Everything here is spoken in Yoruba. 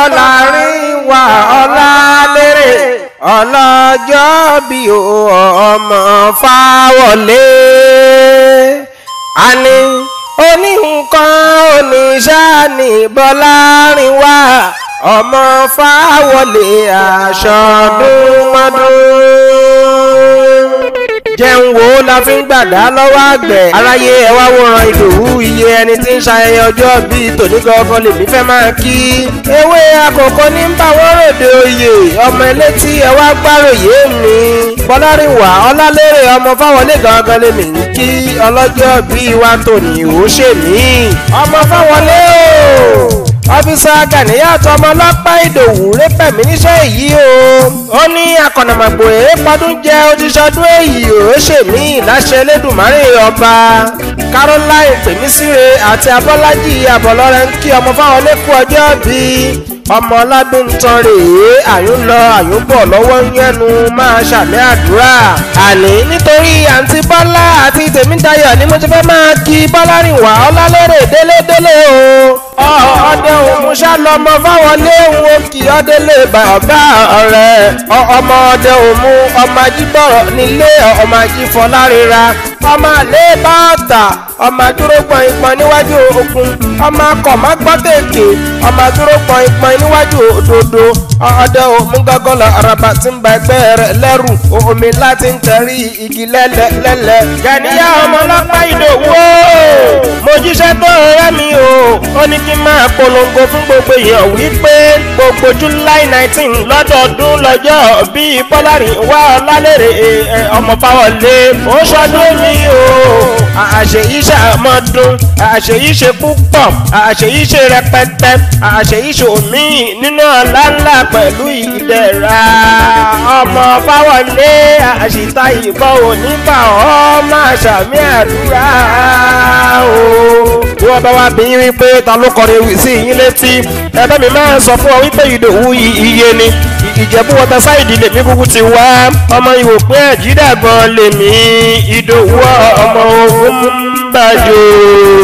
Bọ́lárìnwá Ọlálérè ọlọ́jọ́ bí ọmọ Fáwọlé àní oníhùnkan oníṣàní Bọ́lárìnwá ọmọ Fáwọlé aṣọ́dúnmọ́dún jẹun wo la fi ń gbàdá lọ́wọ́ àgbẹ̀. aráyé ẹ wá wòran ìdòwú iye ẹni tí ń ṣayẹyẹ ọjọ́ bíi tòní gangan lèmi fẹ́ máa kí. ewé àkókò ní ń bá wọ́n ròde oyè ọmọ elétí ẹ wá gbáròyé mi. Bọ́lárìnwá Ọlálérè ọmọ Fáwọlé gangan lèmi ń kí ọlọ́jọ́ bíi wa tòní ò ṣe mí. ọmọ Fáwọlé o ọ́fíìsà Gàníyàt ọmọ ọlọ́pàá Ìdòwú rẹ́pẹ̀mí níṣẹ́ èyí o. ó ní akọ̀nàmọ̀gbò èrè pọ́dún jẹ́ ojúṣọdún èyí ò ṣèmí láṣẹ Elédùmarè ọba. Caroline Pèmísírè àti Abọ́lájì Abọ́lọ́rẹ́ ń kí ọmọ Fáwọlé kú ọjọ́ bíi ọmọ ọlọ́dún ń tan rèé àyùn lọ àyùn bọ̀ lọ́wọ́ yẹnu máa ṣàmì àdúrà. àní nítorí àǹtí Bọ́lá àti Tèmídayọ̀ ni mo ti fẹ́ máa kí Bọ́lárìnwá Ọlálérè délédélé o ọdẹ òun ṣàlọmọ Fáwọlé òun ó kì í ọdẹlé bàbá rẹ ọmọ ọdẹ òun ọmọ ajíbọrọ nílé ọmọ ajífọlárira ọmọ àlẹ bàtà ọmọ adúró pọnipọn níwájú ogun ọmọ akọ má gbọ́ tèké ọmọ adúró pọnipọn níwájú òdodo ọdẹ òun gọgọlọ araba tí ń ba ẹgbẹ́ rẹ̀ lẹ́rù omi láti ń tẹrí igi lẹ́lẹ́ lẹ́lẹ́. Gàníyà ọmọ ọlọ́pàá Ìdòwú mo jíṣẹ́ tó rẹ́ mi o ó ní kí n máa polongo fún gbogbo èèyàn wípé gbogbo July nineteen lọ́dọọdún lọ́jọ́ bíi Bọ́lárìnwá Ọlálérè ọmọ Fáwọlé ó ṣọdún mi o àṣeyí ṣàmọ́dún àṣeyí ṣe púpọ̀ àṣeyí ṣe rẹpẹtẹ àṣeyí ṣe omi nínú ọ̀la ńlá pẹ̀lú ìdẹ̀ra ọmọ Fáwọlé àṣìta ìbọn onígbà ọmọ àṣàmì àdúrà o. bí wọ́n bá wá bí yín wípé ta ló kọrin ewì sí yín létí ẹ̀bẹ́ mi máa ń sọ fún ọ wípé Ìdòwú iye ni Ìjẹ̀bú wọta sáìdì lèmi kúkú ti wá ọmọ ìwò pé ẹ̀jídàgbọ́n lèmi Ìdòwú ọmọ ogun bàjọ́.